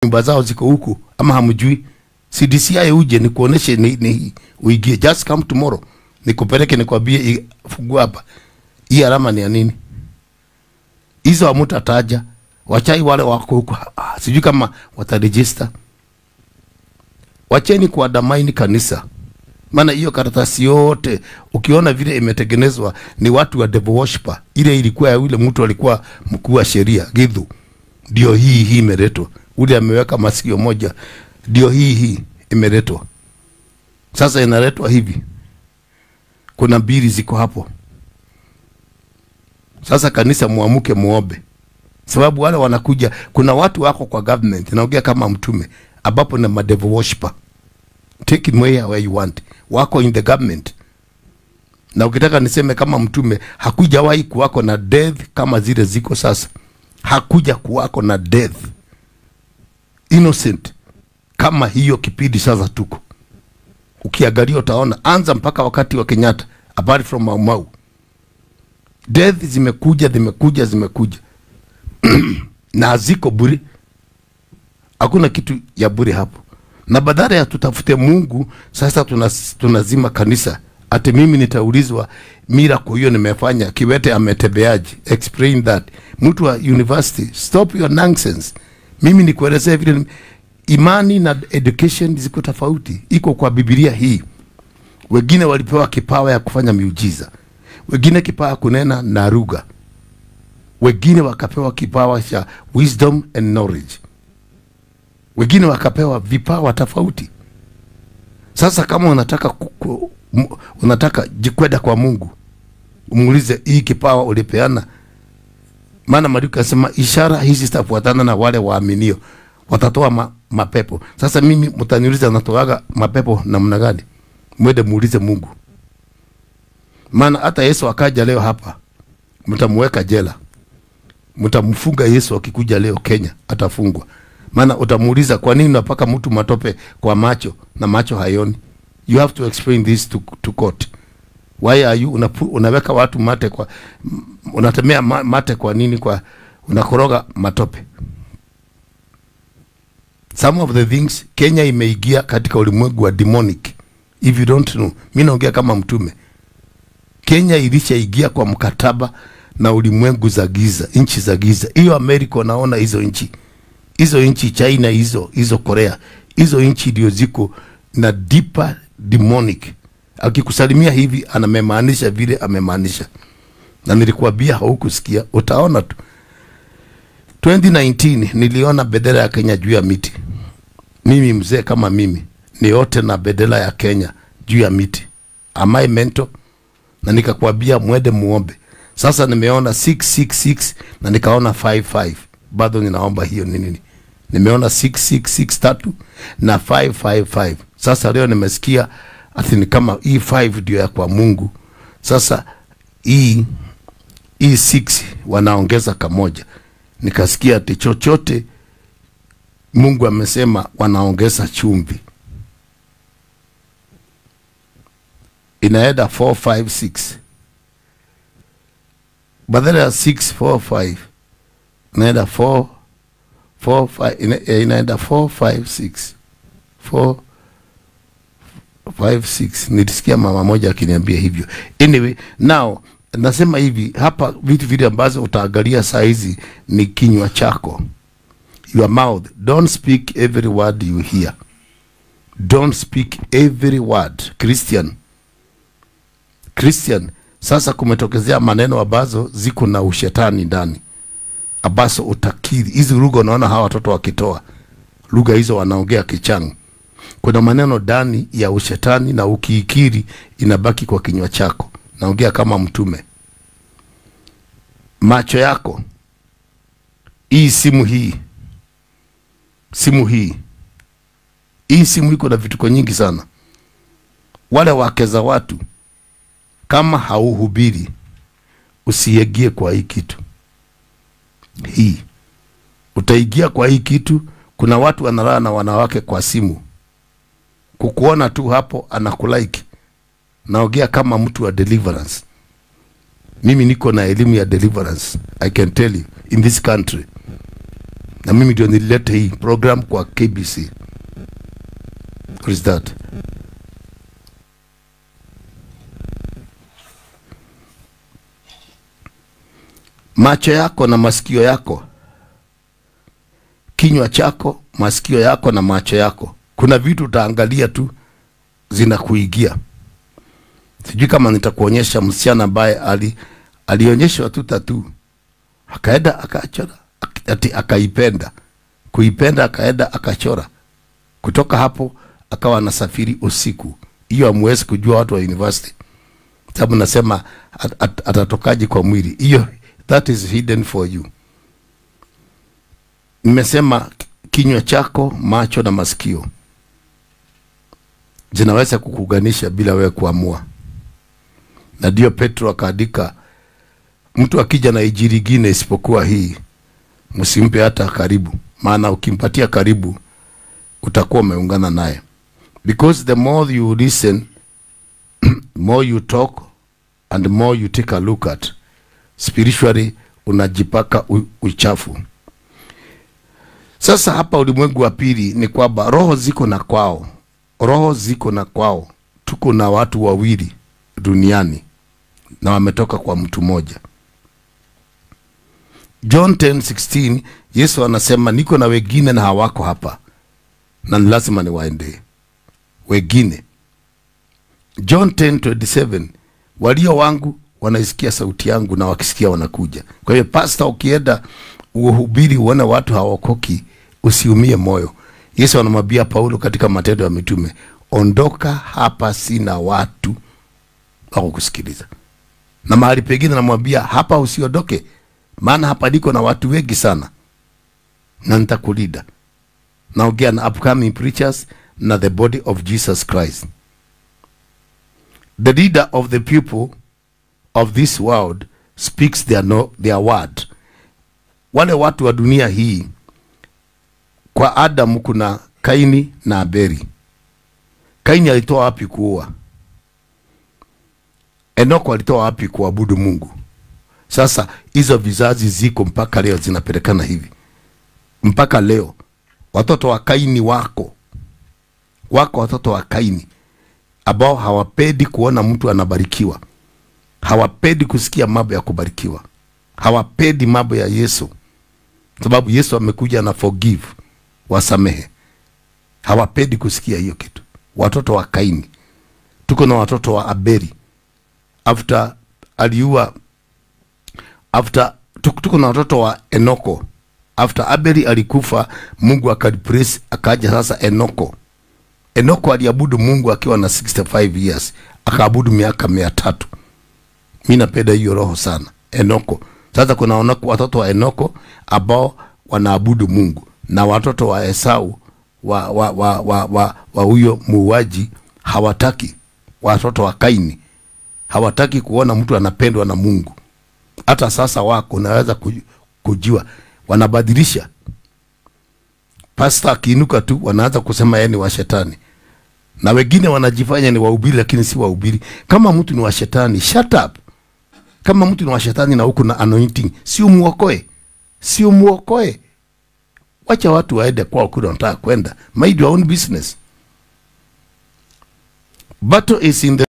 nyumba zao ziko huku ama hamjui CDCI uje nikuoneshe ni, ni uigie just come tomorrow nikupeleke nikwambie i- fungua hapa hii alama ni ya nini hizo hamutataja wachai wale wako huku ah, sijui kama watarejista wacheni kuadamaini kanisa maana hiyo karatasi yote ukiona vile imetengenezwa ni watu wa devil worshiper ile ilikuwa ya yule mtu alikuwa mkuu wa sheria gidhu ndio hii hii imeletwa ule ameweka masikio moja ndio hii hii imeletwa sasa inaletwa hivi kuna mbili ziko hapo sasa kanisa muamuke muombe sababu wale wanakuja kuna watu wako kwa government naongea kama mtume ambapo na madevil worshiper take it where, where you want wako in the government na ukitaka niseme kama mtume hakujawahi kuwako na death kama zile ziko sasa hakuja kuwako na death innocent kama hiyo kipindi sasa tuko ukiangalia utaona anza mpaka wakati wa kenyatta apart from Mau Mau death zimekuja zimekuja zimekuja na ziko bure hakuna kitu ya bure hapo na badala ya tutafute mungu sasa tunas, tunazima kanisa ati mimi nitaulizwa miracle hiyo nimefanya kiwete ametembeaje explain that mtu wa university stop your nonsense mimi nikuelezea vile ni- imani na education ziko tofauti iko kwa bibilia hii wengine walipewa kipawa ya kufanya miujiza wengine kipawa kunena na lugha wengine wakapewa kipawa cha wisdom and knowledge wengine wakapewa vipawa tofauti sasa kama unataka kuku, m- unataka jikweda kwa mungu umuulize hii kipawa ulipeana maana maandiko yanasema ishara hizi zitafuatana na wale waaminio watatoa ma, mapepo sasa mimi mtaniuliza natoaga mapepo namna gani mwende muulize mungu maana hata yesu akaja leo hapa mtamuweka jela mtamfunga yesu akikuja leo kenya atafungwa maana utamuuliza kwa nini unapaka mtu matope kwa macho na macho hayoni you have to explain this to, to court why are you unapu, unaweka watu mate kwa m- unatemea ma, mate kwa nini kwa unakoroga matope some of the things kenya imeingia katika ulimwengu wa demonic if you don't know mi naongea kama mtume kenya ilishaingia kwa mkataba na ulimwengu za giza nchi za giza hiyo amerika unaona hizo nchi hizo nchi china hizo hizo korea hizo nchi ndio ziko na deeper demonic akikusalimia hivi anamemaanisha vile amemaanisha na nilikuambia haukusikia utaona tu 2019 niliona bendera ya kenya juu ya miti mimi mzee kama mimi niote na bendera ya kenya juu ya miti amai mento na nikakwambia mwende muombe sasa nimeona 666 na nikaona 55 bado ninaomba hiyo ni nini nimeona 6663 tatu na 555 sasa leo nimesikia ati ni kama hii 5 ndio ya kwa mungu sasa hii hii 6 wanaongeza kamoja nikasikia ati chochote mungu amesema wanaongeza chumvi inaenda 456 badala ya 645 inaenda 4 4 5 ina- eh, inaenda 456 4 56 nilisikia mama moja akiniambia hivyo anyway now nasema hivi hapa vitu vile ambazo utaangalia saa hizi ni kinywa chako your mouth don't speak every word you hear don't speak every word christian christian sasa kumetokezea maneno ambazo ziko na ushetani ndani ambazo utakiri hizi lugha unaona hawa watoto wakitoa lugha hizo wanaongea kichang kuna maneno ndani ya ushetani na ukiikiri inabaki kwa kinywa chako naongea kama mtume macho yako hii simu hii simu hii hii simu iko na vituko nyingi sana wale wake za watu kama hauhubiri usiingie kwa hii kitu hii utaingia kwa hii kitu kuna watu wanalala na wanawake kwa simu kukuona tu hapo anakulike naongea kama mtu wa deliverance mimi niko na elimu ya deliverance i can tell you in this country na mimi ndio nilileta hii program kwa KBC. What is that? Macho yako na masikio yako, kinywa chako, masikio yako na macho yako, kuna vitu utaangalia tu zinakuigia. Sijui kama nitakuonyesha msichana ambaye ali alionyeshwa tu tatu akaenda akachora ak- ati akaipenda kuipenda akaenda akachora kutoka hapo akawa anasafiri usiku hiyo hamwezi kujua watu wa university sababu nasema at, at, atatokaje kwa mwili hiyo that is hidden for you nimesema kinywa chako macho na masikio zinaweza kukuganisha bila wewe kuamua na ndio petro akaandika mtu akija na ijiri ingine isipokuwa hii msimpe hata karibu maana ukimpatia karibu utakuwa umeungana naye because the more you listen more you talk and more you take a look at spiritually unajipaka u- uchafu sasa hapa ulimwengu wa pili ni kwamba roho ziko na kwao roho ziko na kwao tuko na watu wawili duniani na wametoka kwa mtu mmoja john 10:16 yesu anasema niko na wengine na hawako hapa na ni lazima niwaendee wengine john 10:27 walio wangu wanaisikia sauti yangu na wakisikia wanakuja kwa hiyo pasta ukienda uhubiri uone watu hawaokoki usiumie moyo yesu anamwambia paulo katika matendo ya mitume ondoka hapa sina watu wako kusikiliza na mahali pengine namwambia hapa usiondoke maana hapa niko na watu wengi sana na nitakulinda naongea na upcoming preachers na the body of jesus christ the leader of the people of this world speaks their, no, their word wale watu wa dunia hii kwa adamu kuna kaini na aberi kaini alitoa wapi kuua enoko alitoa wapi kuabudu mungu sasa hizo vizazi ziko mpaka leo zinapelekana hivi mpaka leo watoto wa kaini wako wako watoto wa kaini ambao hawapendi kuona mtu anabarikiwa hawapendi kusikia mambo ya kubarikiwa hawapendi mambo ya yesu sababu yesu amekuja na forgive wasamehe hawapendi kusikia hiyo kitu watoto wa kaini tuko na watoto wa aberi after aliua after tuko tuko na watoto wa enoko after abeli alikufa mungu akalipraise akaja sasa enoko enoko aliabudu mungu akiwa na 65 years akaabudu miaka mia tatu mi napenda hiyo roho sana enoko sasa kuna onoko, watoto wa enoko ambao wanaabudu mungu na watoto wa esau wa wa wa wa, wa, wa huyo muuaji hawataki watoto wa kaini hawataki kuona mtu anapendwa na mungu hata sasa wako unaweza kuj- kujua wanabadilisha pasta akiinuka tu wanaanza kusema yeye ni wa shetani na wengine wanajifanya ni wahubiri lakini si wahubiri kama mtu ni wa shetani shut up kama mtu ni wa shetani na huku na anointing si umuokoe si umuokoe wacha watu waende kwao kule wanataka kwenda mind your own business battle is in the